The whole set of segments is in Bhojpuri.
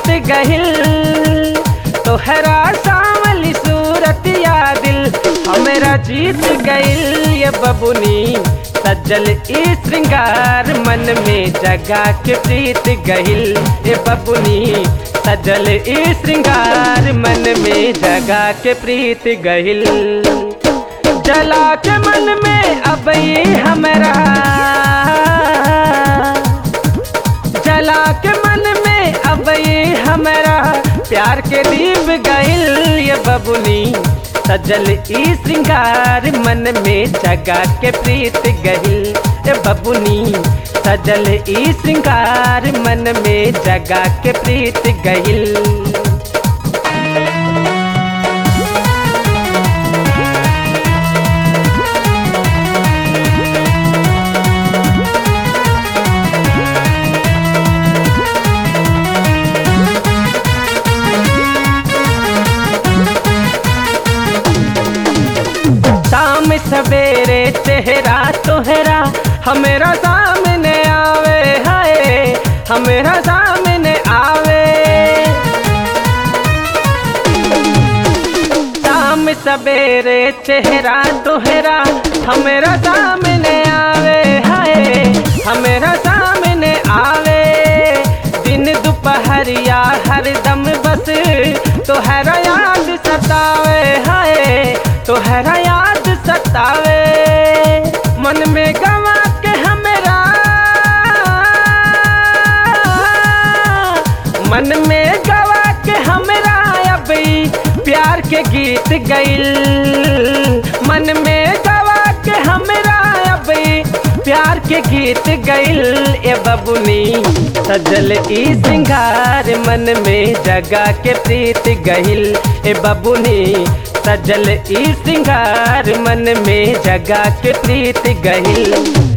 गहिल तोहरा सावली सूरत या दिल हमरा जीत गइल ये बबुनी सज्जल ई श्रृंगार मन में जगा के प्रीत गहिल ये बबुनी सजल ई श्रृंगार मन में जगा के प्रीत गहिल जला के मन में अब ये हमरा जला के मन में अब ये हमरा प्यार के दीप गइल ये बबुनी सजल ई श्रृंगार मन में जगा के प्रीत गहिल ये बबुनी सजल ई श्रृंगार मन में जगा के प्रीत गहिल शाम सवेरे चेहरा तोहरा हमेरा सामने आवे हाय हमेरा सामने आवे शाम सवेरे चेहरा तोहरा हमेरा सामने आवे हाय हमेरा सामने आवे दिन दोपहरिया हरदम बस तोहरा याद सतावे हाय तोहरा याद सतावे मन में गवा के हमरा मन में गवा के हमरा अब ई प्यार के गीत गइल मन में गवा के हमरा अब ई प्यार के गीत गइल ए बबुनी सजल ई श्रृंगार मन में जगा के प्रीत गइल ए बबुनी सजल ई श्रृंगार मन में जगा के प्रीत गहिल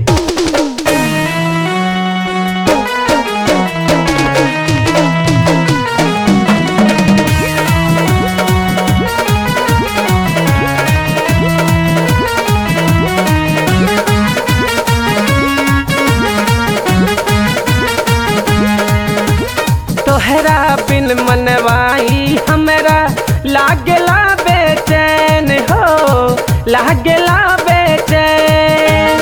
तोहरा बिन मनवाई हमरा लागला बेचैन हो लागला बेचैन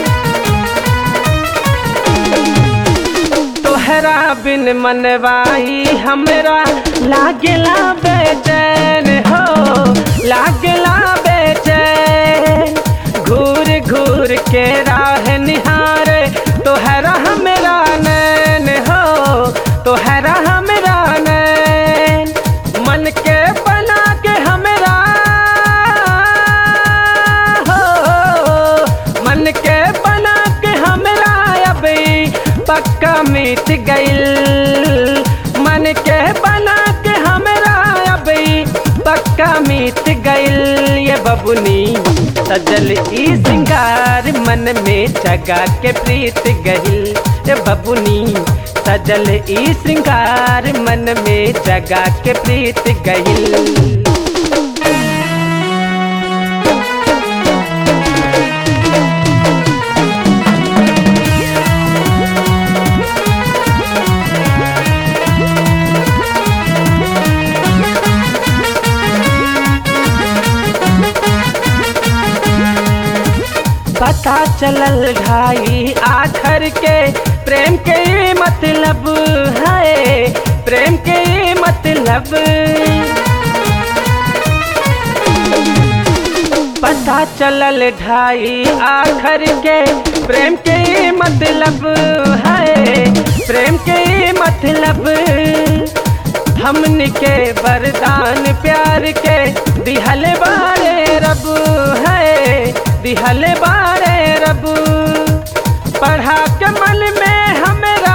तोहरा बिन मनवाई हमरा लागला बेचैन हो लागला बेचैन घूर घूर के राह निहारे तोहरा हमरा नैन हो तोहरा हमरा नैन मन के बना के हमरा हो मन के बना के हमरा अब ई पक्का मिट गइल मन के बना के हमरा अब ई पक्का मिट गइल ये बबुनी सजल ई श्रृंगार मन में जगा के प्रीत गहिल ये बबुनी सजल ई श्रृंगार मन में जगा के प्रीत गहिल पता चलल ढाई आखर के प्रेम के ये मतलब है प्रेम के ये मतलब पता चलल ढाई आखर के प्रेम के ये मतलब है प्रेम के ये मतलब हमन के वरदान प्यार के दिहल बारे रब है दिहल बारे रब पढ़ा के मन में हमरा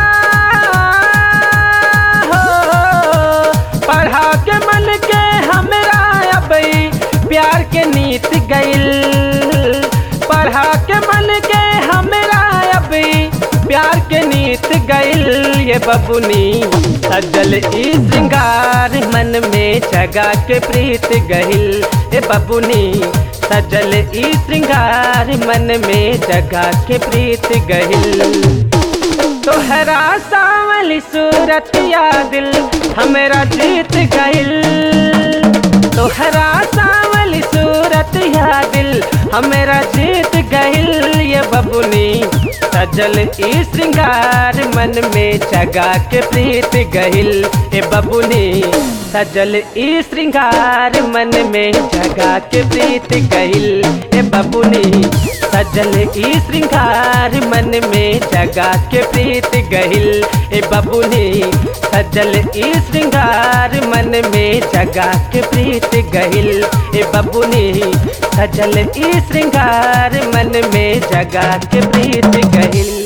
हो पढ़ा के मन के हमरा अब ई प्यार के नीत गइल पढ़ा के मन के हमरा अब ई प्यार के नीत गइल ये बबुनी सजल ई श्रृंगार मन में जगा के प्रीत गहिल ए बबुनी सजल ई श्रृंगार मन में जगा के प्रीत गहिल तोहरा सावन सावली सूरत या दिल हमेरा जीत गइल तोहरा सावली सूरत या दिल हमेरा जीत गइल ये बबुनी सजल ई श्रृंगार मन में जगा के प्रीत गहिल ए बबुनी सजल ई श्रृंगार मन में जगा के प्रीत गहिल ए बबुनी सजल ई श्रृंगार मन में जगा के प्रीत गहिल ए बबुनी सजल ई श्रृंगार मन में जगा के प्रीत गहिल ए बबुनी सजल ई श्रृंगार मन में जगा के प्रीत गहिल